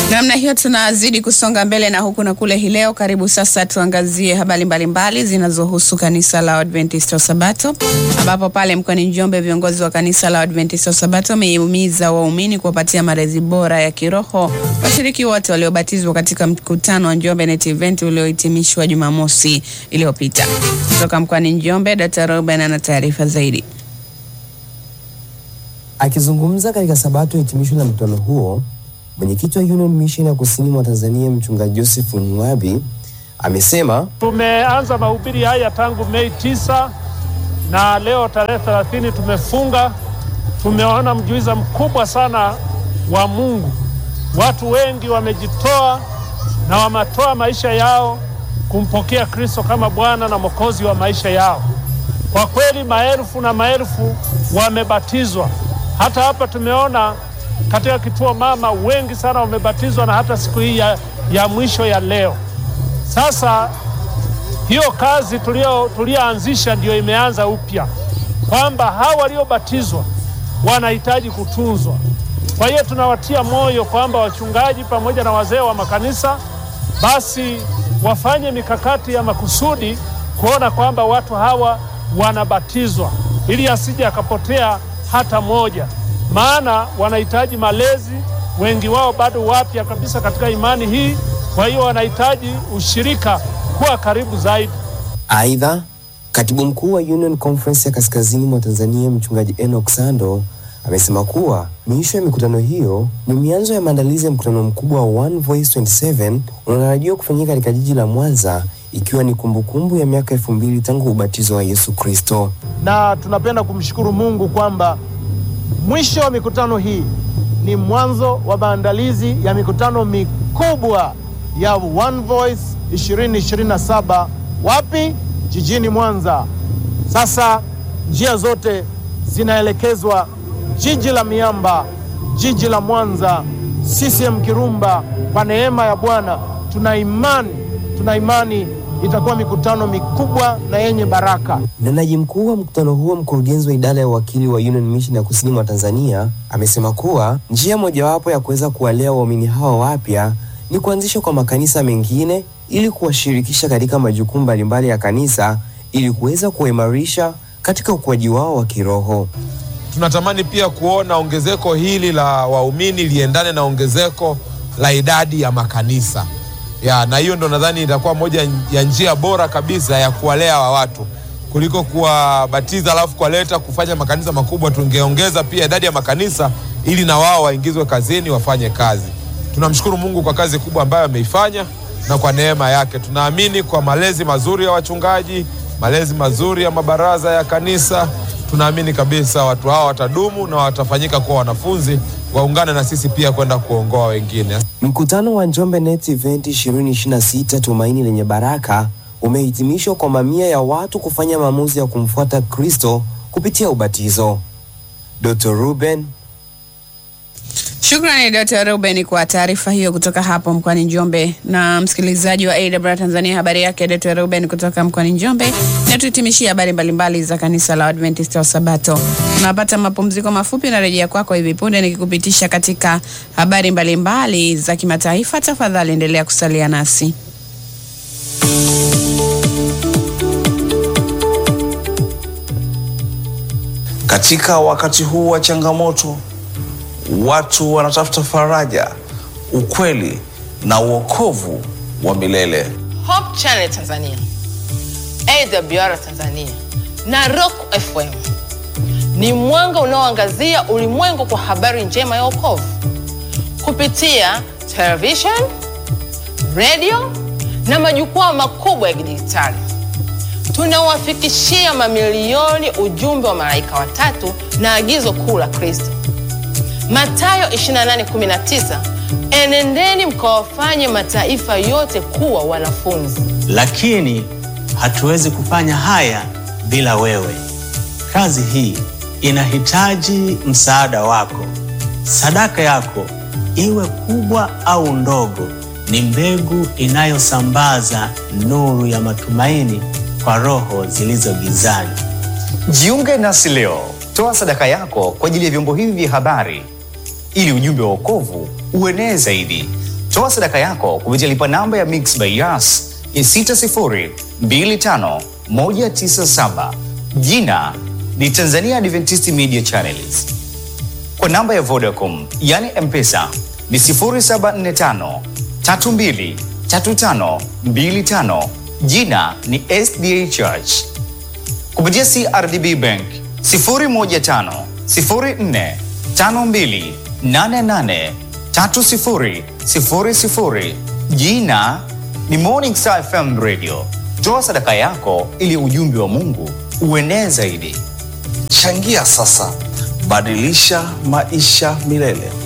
Namna hiyo tunazidi kusonga mbele na huku na kule hii leo. Karibu sasa tuangazie habari mbalimbali zinazohusu kanisa la Adventista wa Sabato, ambapo pale mkoani Njombe viongozi wa kanisa la Adventista wa Sabato wamehimiza waumini kuwapatia malezi bora ya kiroho washiriki wote waliobatizwa katika mkutano wa Njombe Net Event uliohitimishwa Jumamosi iliyopita. Kutoka mkoani Njombe, Dr. Ruben ana taarifa zaidi. Akizungumza katika sabato ya hitimisho la mkutano huo, mwenyekiti wa Union Mission ya kusini mwa Tanzania mchungaji Joseph Ngwabi amesema Tumeanza mahubiri haya tangu Mei tisa na leo tarehe 30 tumefunga. Tumeona mjuiza mkubwa sana wa Mungu. Watu wengi wamejitoa na wametoa maisha yao kumpokea Kristo kama Bwana na Mwokozi wa maisha yao. Kwa kweli maelfu na maelfu wamebatizwa. Hata hapa tumeona katika kituo mama wengi sana wamebatizwa, na hata siku hii ya, ya mwisho ya leo. Sasa hiyo kazi tulio tulioanzisha ndiyo imeanza upya, kwamba hawa waliobatizwa wanahitaji kutunzwa. Kwa hiyo tunawatia moyo kwamba wachungaji pamoja na wazee wa makanisa basi wafanye mikakati ya makusudi kuona kwamba watu hawa wanabatizwa ili asije akapotea hata moja, maana wanahitaji malezi. Wengi wao bado wapya kabisa katika imani hii, kwa hiyo wanahitaji ushirika, kuwa karibu zaidi. Aidha, katibu mkuu wa Union Conference ya kaskazini mwa Tanzania mchungaji Enoch Sando amesema kuwa miisho ya mikutano hiyo ni mianzo ya maandalizi ya mkutano mkubwa wa One Voice 27 unaotarajiwa kufanyika katika jiji la Mwanza ikiwa ni kumbukumbu ya miaka elfu mbili tangu ubatizo wa Yesu Kristo. na tunapenda kumshukuru Mungu kwamba mwisho wa mikutano hii ni mwanzo wa maandalizi ya mikutano mikubwa ya One Voice 2027 wapi? Jijini Mwanza. Sasa njia zote zinaelekezwa jiji la miamba, jiji la Mwanza, CCM Kirumba. Kwa neema ya Bwana tuna imani, tuna imani itakuwa mikutano mikubwa na yenye baraka. Mnenaji mkuu wa mkutano huo, mkurugenzi wa idara ya uwakili wa Union Mission ya kusini mwa Tanzania, amesema kuwa njia mojawapo ya kuweza kuwalea waumini hawa wapya ni kuanzishwa kwa makanisa mengine ili kuwashirikisha katika majukumu mbalimbali ya kanisa ili kuweza kuwaimarisha katika ukuaji wao wa kiroho. Tunatamani pia kuona ongezeko hili la waumini liendane na ongezeko la idadi ya makanisa ya, na hiyo ndo nadhani itakuwa moja ya njia bora kabisa ya kuwalea hawa watu kuliko kuwabatiza alafu kuwaleta kufanya makanisa makubwa. Tungeongeza pia idadi ya makanisa ili na wao waingizwe kazini wafanye kazi. Tunamshukuru Mungu kwa kazi kubwa ambayo ameifanya na kwa neema yake. Tunaamini kwa malezi mazuri ya wachungaji, malezi mazuri ya mabaraza ya kanisa, tunaamini kabisa watu hawa watadumu na watafanyika kuwa wanafunzi, waungane na sisi pia kwenda kuongoa wengine. Mkutano wa Njombe Net Event 2026 Tumaini Lenye Baraka umehitimishwa kwa mamia ya watu kufanya maamuzi ya kumfuata Kristo kupitia ubatizo. Dr. Ruben Shukrani Dr. Ruben kwa taarifa hiyo kutoka hapo mkoani Njombe. Na msikilizaji wa AWR Tanzania, habari yake Dr. Ruben kutoka mkoani Njombe. Na tuhitimishie habari mbalimbali za kanisa la Adventista wa Sabato. Tunapata mapumziko mafupi na rejea kwako hivi punde nikikupitisha katika habari mbalimbali za kimataifa. Tafadhali endelea kusalia nasi. Katika wakati huu wa changamoto, watu wanatafuta faraja, ukweli na uokovu wa milele. Hope Channel Tanzania, AWR Tanzania na Rock FM ni mwanga unaoangazia ulimwengu kwa habari njema ya wokovu kupitia television, radio na majukwaa makubwa ya kidijitali. Tunawafikishia mamilioni ujumbe wa malaika watatu na agizo kuu la Kristo. Mathayo 28:19, enendeni mkawafanye mataifa yote kuwa wanafunzi. lakini hatuwezi kufanya haya bila wewe. Kazi hii inahitaji msaada wako. Sadaka yako, iwe kubwa au ndogo, ni mbegu inayosambaza nuru ya matumaini kwa roho zilizo gizani. Jiunge nasi leo, toa sadaka yako kwa ajili ya vyombo hivi vya habari ili ujumbe wa wokovu uenee zaidi. Toa sadaka yako kupitia lipa namba ya Mixx by Yas ya 6025197. Jina ni Tanzania Adventist Media Channels. Kwa namba ya Vodacom yani M-Pesa ni 0745 32 35 25. Jina ni SDA Church. Kupitia CRDB Bank 015 04 52 88 30 00. Jina ni Morning Star FM Radio. Toa sadaka yako ili ujumbe wa Mungu uenee zaidi. Changia sasa, badilisha maisha milele.